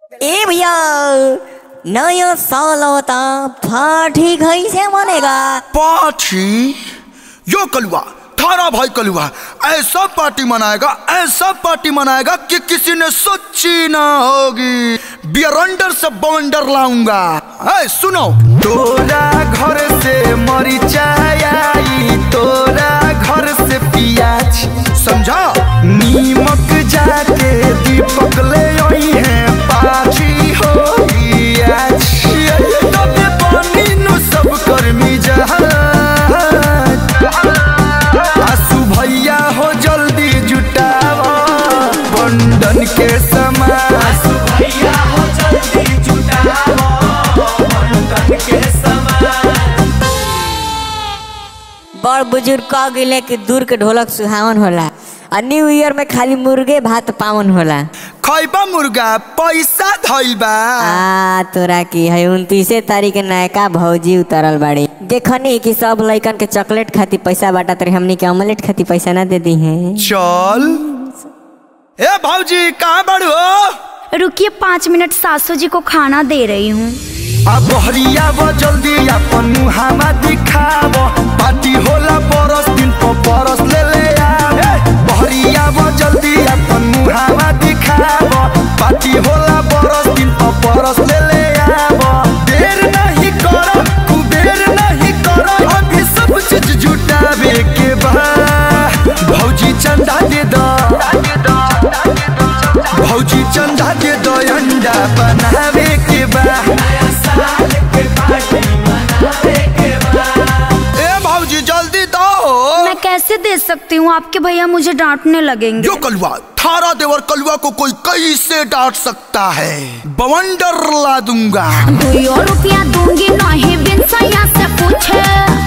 ए भैया नया साल होता पार्टी कैसे बनेगा पार्टी यो कलुआ थारा भाई कलुआ ऐसा पार्टी मनाएगा ऐसा पार्टी मनाएगा कि किसी ने सोची ना होगी बियरंडर से बवंडर लाऊंगा है सुनो तोरा घर से मरिचाई आई तोरा घर से पियाज समझा नीमक जाके दीपक ले आई है पाची होगी आज तबे पानी नु सब कर्मी जहाज आसू भैया हो जल्दी जुटावा बंधन के समाज बड़ बुजुर्ग कह गए कि दूर के ढोलक सुहावन होला और न्यू ईयर में खाली मुर्गे भात पावन होला खैबा मुर्गा पैसा धइल बा आ तोरा की है उनतीसे तारीख के नयका भौजी उतरल बाड़ी देखनी कि सब लइकन के चॉकलेट खाती पैसा बाटा तरी हमनी के ऑमलेट खाती पैसा ना दे दी है चल ए भौजी कहाँ बड़ू हो रुकिए पाँच मिनट सासू जी को खाना दे रही हूँ अब बहरिया वो जल्दी अपन मुहावा दिखाव पार्टी होला बरस दिन पर बरस ले ले आव बहरिया वो जल्दी अपन मुहावा दिखाव पार्टी होला बरस दिन पर बरस ले ले आव देर नहीं करो कुबेर नहीं करो अभी सब चीज जुटावे के बा भौजी चंदा दे दो भौजी चंदा दे दो अंडा बनावे के बा ए भौजी जल्दी दो मैं कैसे दे सकती हूँ आपके भैया मुझे डांटने लगेंगे जो कलुआ थारा देवर कलुआ को कोई कैसे डांट सकता है बवंडर ला दूंगा दो रुपया दूंगी नहीं बिन सैया से पूछे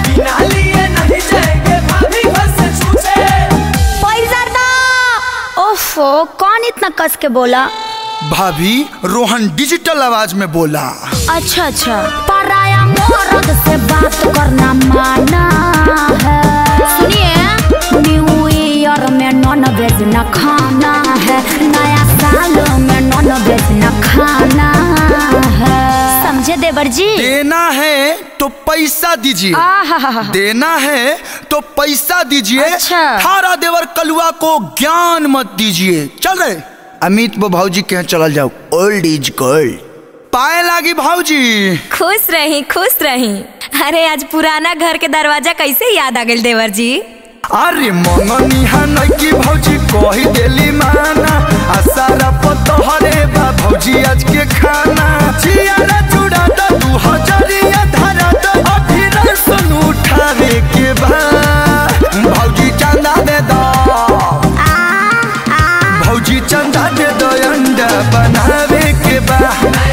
पैसा दो ओफो कौन इतना कस के बोला भाभी रोहन डिजिटल आवाज में बोला अच्छा अच्छा पराया मर्द से बात करना माना है सुनिए न्यू ईयर में नॉन वेज न खाना है नया साल में नॉन वेज न खाना है समझे देवर जी देना है तो पैसा दीजिए आहा देना है तो पैसा दीजिए अच्छा। थारा देवर कलुआ को ज्ञान मत दीजिए चल रहे अमित वो भाऊजी के यहाँ चल जाओ ओल्ड इज गोल्ड पाए लागी भाऊजी खुश रही खुश रही अरे आज पुराना घर के दरवाजा कैसे याद आ गइल देवर जी अरे मंगनी हनई की भौजी कही देली माना आ सारा पतहरे बा भौजी आज के खाना चियारा चूड़ा द दू हजरिया धरा द अभी रसन उठावे के बा भौजी चंदा दे दो भौजी चंदा दे दो अंडा बनावे के बा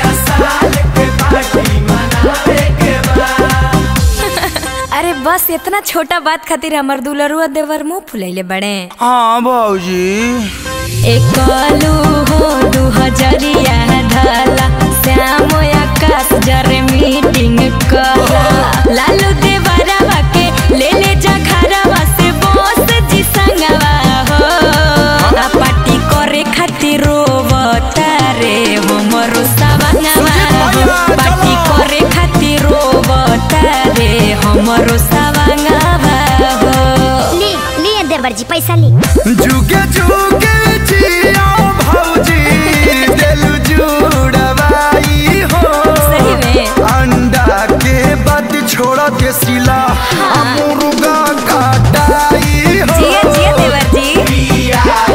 अरे बस इतना छोटा बात खातिर हमर दुलरुआ देवर मुंह फुलैले बड़े हाँ भौजी एक कलू हो दू हजरिया ढाला श्याम आकाश जरे मीटिंग करा लालू देवरवा के ले ले जा घरवा से बोस जी संगवा हो आ पार्टी करे खातिर रोवता रे हमरो सवंगवा हो पार्टी करे खातिर रोवता रे हमरो सवंगवा हो ली लिए देवर जी पैसा ली जुगे जुगे जियो भौजी दिल जुड़वाई हो सही में अंडा के बाद छोड़ के सिला आ मुर्गा काटाई हो जिया जिया देवर जी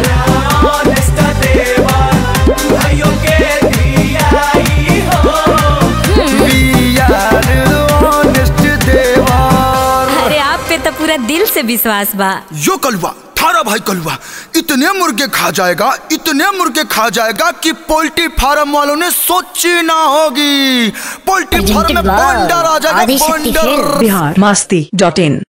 We are honest देवर अरे आप पे तो पूरा दिल से विश्वास बा यो कलुआ थारा भाई कलुआ इतने मुर्गे खा जाएगा इतने मुर्गे खा जाएगा कि पोल्ट्री फार्म वालों ने सोची ना होगी पोल्ट्री फार्म में बंडर आ जाएगा बंडर बिहार मस्ती डॉट इन